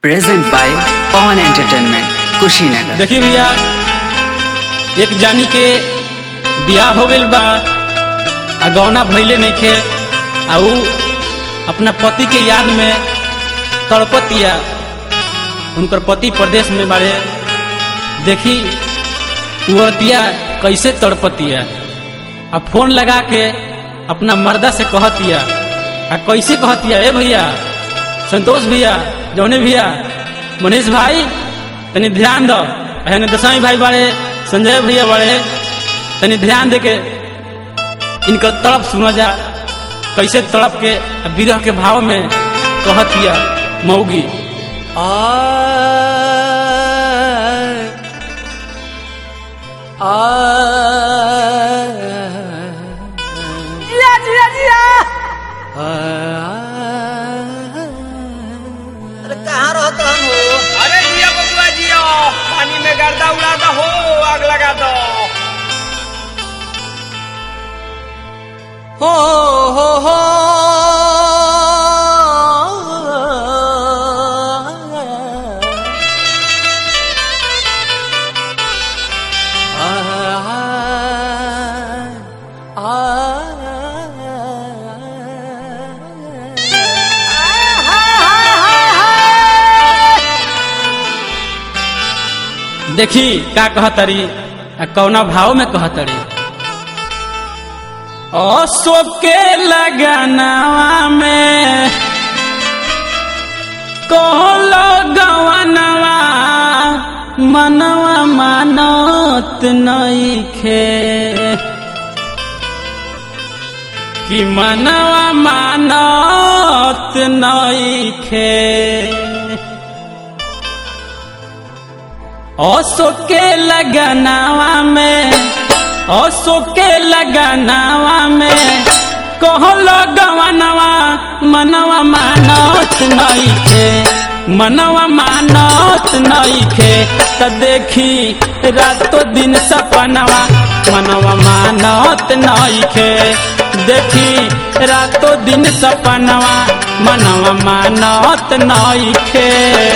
present by Pawan entertainment Kushinagar देखिए भैया एक जानी के बियाह हो गइल बा आ गौना भइले नइखे आ ऊ अपना पति के याद में तड़पतिया उनकर पति प्रदेश में बारे देखी वो दिया कैसे तड़पतिया आ फोन लगा के अपना मर्दा से कहतिया आ कैसे कहतिया ए भैया संतोष भैया जौने भैया मनीष भाई तनी ध्यान दो एहने दसाई भाई बारे संजय भैया बारे तनी ध्यान दे के इनकर तड़प सुना जा कैसे तड़प के आ विरह के भाव में कहतिया मऊगी जिया जिया जिया अरे कहाँ रहता हम हो अरे जिया बबुआ जिया पानी में गर्दा उड़ा दो हो आग लगा दो हो हो हो देखी का कहतरी आ कौना भाव में कहतरी अशोक के लगनवा में कहलो गवनवा मनवा मानत नइखे कि मनवा मानत नइखे अशोक के लगनावा में अशोक के लगनावा में कहलो गवनवा मनवा मानत नइखे मनवा मानत नइखे त देखी रातो दिन सपनवा मनवा मानत नइखे देखी रातो दिन सपनवा मनवा मानत नइखे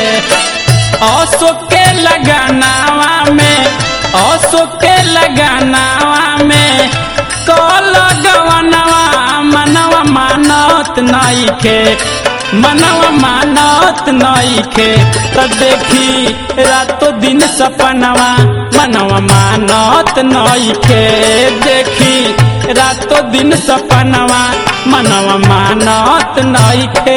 अशोक के लगानावा में अशोक के लगानावा में कल गवनवा मनवा मानत नइखे मनवा मानत नइखे त देखी रातो दिन सपनवा मनवा मानत नइखे देखी रातो दिन सपनवा मनवा मानत नइखे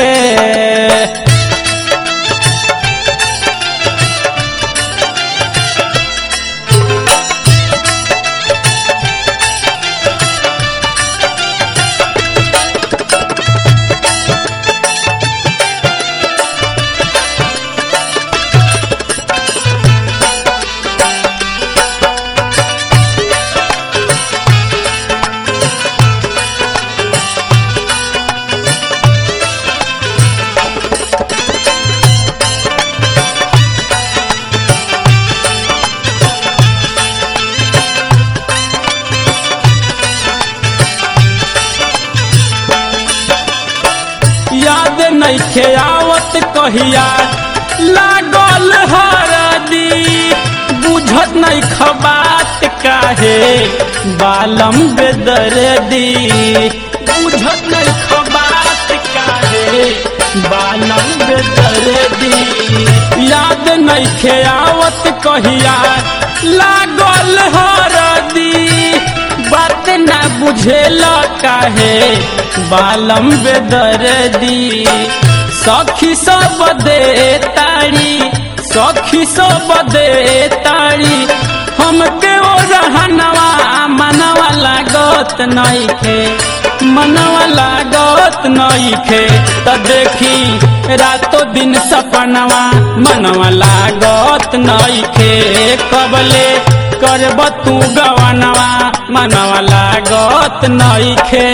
याद नइखे आवत कहिया लागल हरदी बुझत नइख बात काहे बालम बेदर्दी बुझत नइख बात काहे बालम बेदर्दी याद नइखे आवत कहिया लागल हरदी बात ना बुझेल काहे बालम बेदर्दी सखी सब दे तारी सखी सब दे तारी हमके ओ रहनवा मनवा लागत नइखे मनवा लागत नइखे त देखी रातो दिन सपनवा मनवा लागत नइखे कबले करब तू गवनवा मनवा लागत नइखे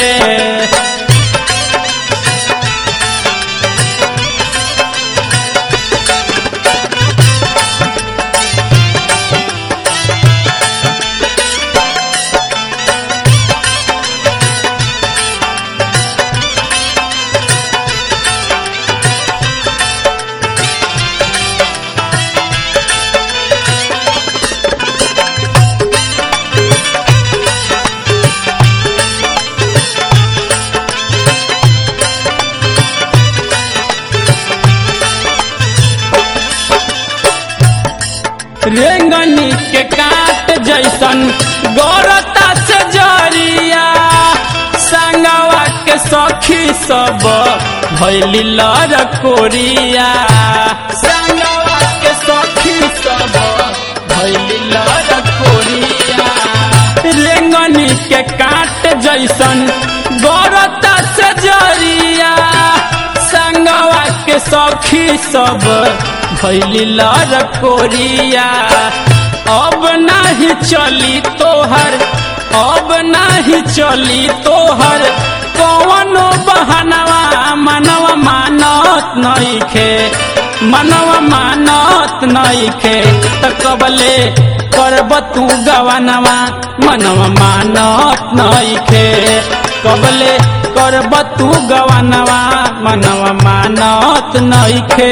रेंगनी के काट जैसन गौरता से जरिया संगवा के सखी सब भैली लर कोरिया संगवा के सखी सब भैली लर कोरिया रेंगनी के काट जैसन गौरता से जरिया संगवा के सखी सब भैली लर कोरिया अब नाही चली तोहर अब नाही चली तोहर कौनो बहनवा मनवा मानत नइखे मनवा मानत नइखे त कबले करब तू गवनवा मनवा मानत नइखे कबले करब तू गवनवा मनवा मानत नइखे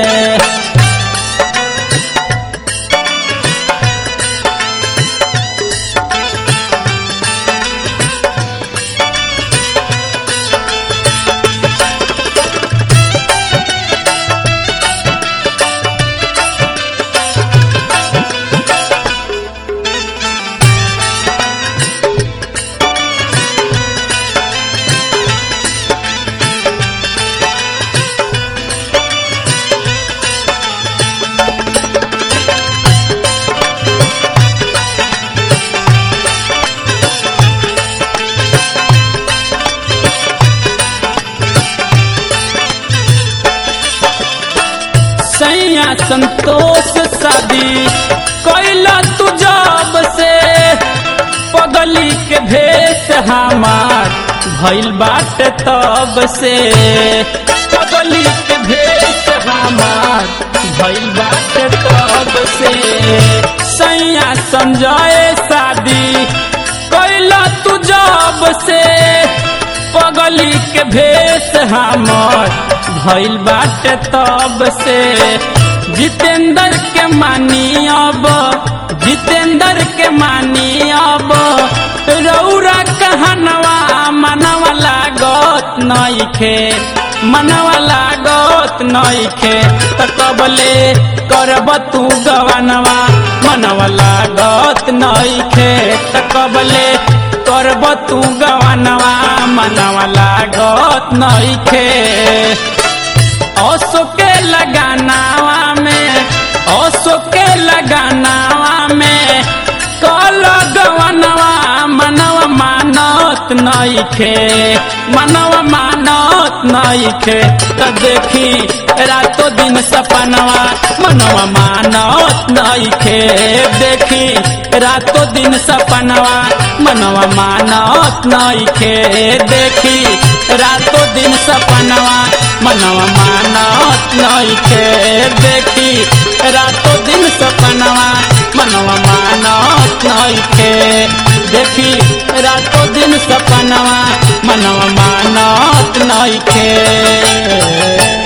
सैया संतोष शादी कैला तू जब से पगली के भेष हमार भइल बाट तब से पगली के भेष हमार भइल बाट तब से सैया संजय शादी कैला तू जब से पगली के भेष हमर भइल बाटे तब से जितेंद्र के मानी अब जितेंद्र के मानी अब रौरा कहनवा मनवा लागत नइखे मनवा लागत नइखे त कबले करब तू गवनवा मनवा लागत नइखे त कबले करब तू गवनवा मनवा लागत नइखे असो के लगानावा में असो के लगानावा में कल गवनवा मनवा मानत नइखे मनवा मानत नइखे त देखी रातो दिन सपनवा मनवा मानत नइखे देखी रातो दिन सपनवा मनवा मानत नइखे देखी रातो दिन सपनवा मनवा मानत नइखे देखी रातो दिन सपनवा मनवा मानत नइखे देखी रातो दिन सपनवा मनवा मानत नइखे